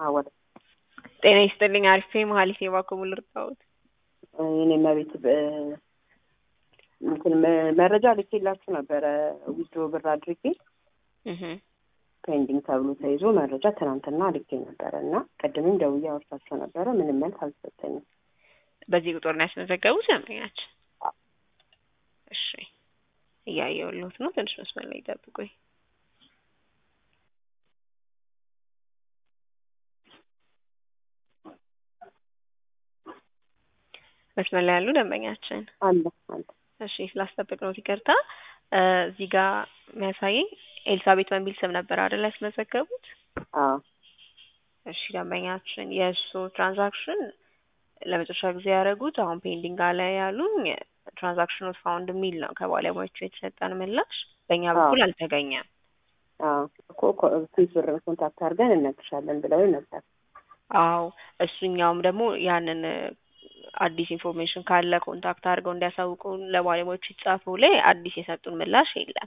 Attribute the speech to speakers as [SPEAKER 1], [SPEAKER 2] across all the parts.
[SPEAKER 1] አወደ
[SPEAKER 2] ጤና ይስጥልኝ። አሪፌ መሀሊት የባኮቡ ልርታውት
[SPEAKER 1] የኔ መቤት እንትን መረጃ ልኬላችሁ ነበረ ዊዝድሮ ብር አድርጌ ፔንዲንግ ተብሎ ተይዞ መረጃ ትናንትና ልኬ ነበረ እና ቅድምም ደውዬ አወርታቸው ነበረ። ምንም መልስ አልሰጠኝም።
[SPEAKER 2] በዚህ ቁጥር ነው ያስመዘገቡት ደንበኛችን? እሺ እያየሁልዎት ነው። ትንሽ መስመር ላይ ይጠብቁኝ። መስመር ላይ ያሉ ደንበኛችን
[SPEAKER 1] አለ አለ።
[SPEAKER 2] እሺ ስላስጠበቅ ነው ይቅርታ። እዚህ ጋር የሚያሳየኝ ኤልሳቤት በሚል ስም ነበር አይደል ያስመዘገቡት?
[SPEAKER 1] አዎ
[SPEAKER 2] እሺ ደንበኛችን የእሱ ትራንዛክሽን ለመጨረሻ ጊዜ ያደረጉት አሁን ፔንዲንግ አለ ያሉኝ ትራንዛክሽን ኖት ፋውንድ የሚል ነው ከባለሙያዎቹ የተሰጠን ምላሽ። በእኛ በኩል አልተገኘም።
[SPEAKER 1] አዎ እኮ ስንት ብር ኮንታክት አድርገን እነግርሻለን ብለው ነበር።
[SPEAKER 2] አዎ እሱኛውም ደግሞ ያንን አዲስ ኢንፎርሜሽን ካለ ኮንታክት አድርገው እንዲያሳውቁ ለባለሙያዎቹ የተጻፈው ላይ አዲስ የሰጡን ምላሽ የለም።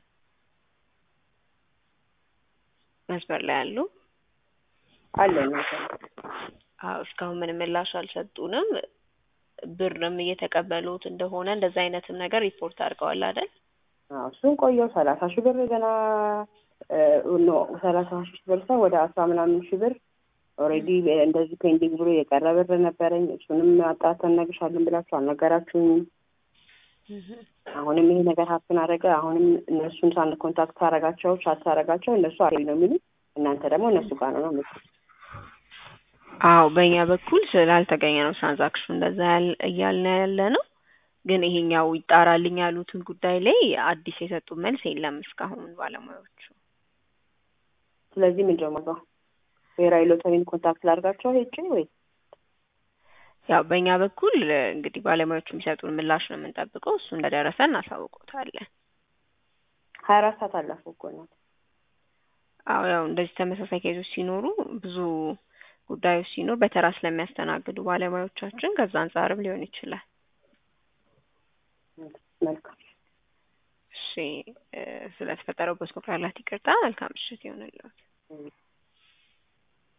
[SPEAKER 2] መስመር ላይ ያሉ
[SPEAKER 1] አለ
[SPEAKER 2] አዎ እስካሁን ምንም ምላሽ አልሰጡንም። ብርም እየተቀበሉት እንደሆነ እንደዛ አይነትም ነገር ሪፖርት አድርገዋል አይደል?
[SPEAKER 1] አዎ እሱን ቆየው ሰላሳ ሺህ ብር ገና ኖ ሰላሳ ሺህ ብር ሰው ወደ አስራ ምናምን ሺህ ብር ኦልሬዲ እንደዚህ ፔንዲንግ ብሎ የቀረ ብር ነበረኝ። እሱንም አጣርተን እነግርሻለን ብላችሁ አልነገራችሁኝም። አሁንም ይሄ ነገር ሀፕን አደረገ። አሁንም እነሱን ሳን ኮንታክት አረጋቸው ቻት አረጋቸው እነሱ አሪ ነው የሚሉት እናንተ ደግሞ እነሱ ጋር ነው ነው
[SPEAKER 2] አዎ በእኛ በኩል ስላልተገኘ ነው ትራንዛክሽኑ እንደዛ እያልን ያለ ነው። ግን ይሄኛው ይጣራልኝ ያሉትን ጉዳይ ላይ አዲስ የሰጡ መልስ የለም እስካሁን ባለሙያዎቹ።
[SPEAKER 1] ስለዚህ ምንድን ነው ብሔራዊ ሎተሪን ኮንታክት ላድርጋቸው ሄጄ ወይ?
[SPEAKER 2] ያው በእኛ በኩል እንግዲህ ባለሙያዎቹ የሚሰጡን ምላሽ ነው የምንጠብቀው። እሱ እንደደረሰ እናሳውቆታለን።
[SPEAKER 1] ሀያ አራት ሰዓት አለፈው እኮ ናት።
[SPEAKER 2] አዎ ያው እንደዚህ ተመሳሳይ ኬዞች ሲኖሩ ብዙ ጉዳዮች ሲኖር በተራ ስለሚያስተናግዱ ባለሙያዎቻችን ከዛ አንጻርም ሊሆን ይችላል።
[SPEAKER 1] መልካም
[SPEAKER 2] እሺ፣ ስለተፈጠረው በስኮ ላላት ይቅርታ። መልካም ምሽት ይሆንልዎት።